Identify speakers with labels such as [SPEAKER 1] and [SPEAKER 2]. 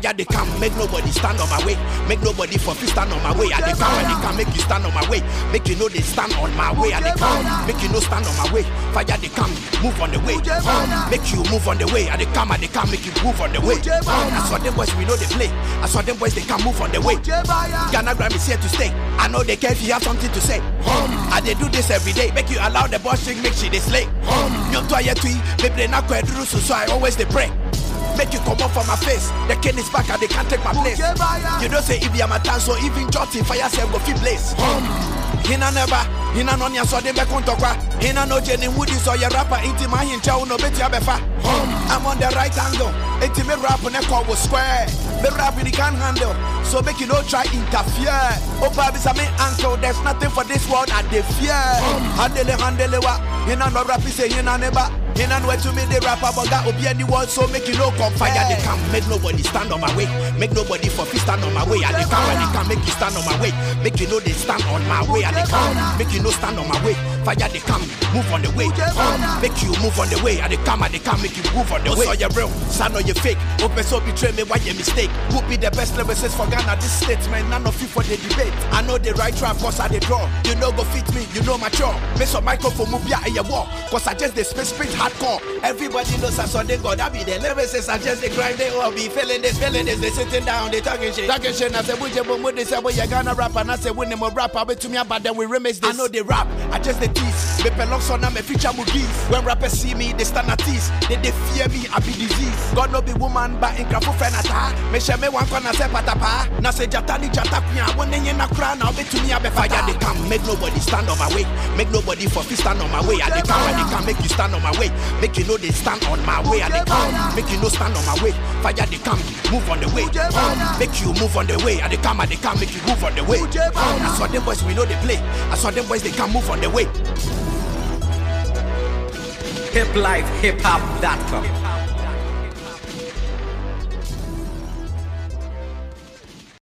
[SPEAKER 1] Fire they come, make nobody stand on my way. Make nobody for free stand on my way. I they come, I they come, make you stand on my way. Make you know they stand on my way. I they come, make you know stand on my way. Fire they come, move on the way. Make you move on the way. I they come, I they come, make you move on the way. I saw them boys, we know they play. I saw them boys, they can move on the way. Ghana Gram is here to stay. I know they care if you have something to say. I they do this every day. Make you allow the boss chick, make she they slay. You to a tui, maybe they not quite so so I always they pray. Make you come up from my face. The king is back and they can't take my place. You don't say if you are my dance or even jotting fire self go fit place. Hina never, hina no nya so de be kontokwa. Hina no jeni woody so your rapper inti my hincha uno beti abefa. I'm on the right angle. Enti me rap ne call was square. Me rap you can handle. So make you no try interfere. Oh baby sa me uncle, there's nothing for this world I dey fear. Handle handle wa. Hina no rap say hina never. Hina no to me the rapper but got obi anyone so make you no come fire they come make nobody stand on my way. Make nobody for free stand on my way. I they come and they can make you stand on my way. Make you know they stand on my way. I they come make you no stand on my way. Fire they come move on the way. Make you move on the way. I they come and they can make you move on the way. So you real, son or you fake. Open so betray me why you mistake. Who be the best lyricist for Ghana this statement? None of you for the debate. I know the right trap cause I they draw. You know go fit me, you know mature. Me so microphone move ya in your wall. Cause I just the space spit hardcore. Everybody knows I saw they go. That be the lyricists. I just they grind they all be feeling this, feeling this. They sitting down, they talking shit. Talking shit. I say, would you boom they say, well, you gonna rap. And I say, when them a rap, I bet to me about them we remix this. I know they rap. I just the tease. Me pelong son, I'm a feature mugis. When rappers see me, they stand at ease. They, they fear me, I be disease. God no be woman, but in crafu friend ata. Me share me one corner say patapa. Na say jatani jata kuya. When they in a crown, I'll bet to me I be fire. They come, make nobody stand on my way. Make nobody for free stand on my way. I they come, and they can make you stand on my way. Make you know they stand on my way. I they come, make you know stand on my way. Fire they come, move on the way. Make you move on the way. I they come, and they can make you move on the way. I saw them boys, we know they play. I saw them boys, they can move on the way.
[SPEAKER 2] hiplifehiphop.com.